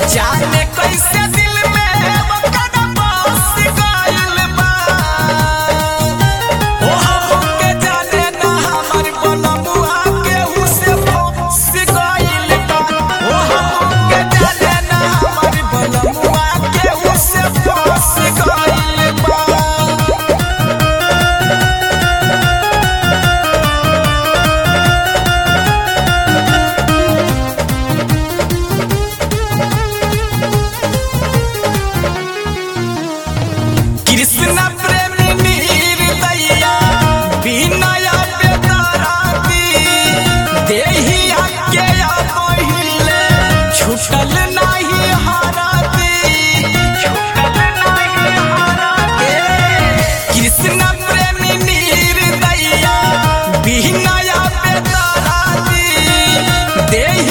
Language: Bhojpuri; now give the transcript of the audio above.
जाने कैसे दिल में ओकर बस गइल बा ओ हमके जाने ना हमर बनमुआ केहू से फंस गइल बा ओ हमके जाने ना हमर बनमुआ केहू से फंस गइल बा कृष्ण प्रेमी नीर दैया बिनया बेदराती देहिया के या पहिले छुटल नाही हराती छुटल नाही हराती कृष्ण प्रेमी नीर दैया बिनया बेदराती देहिया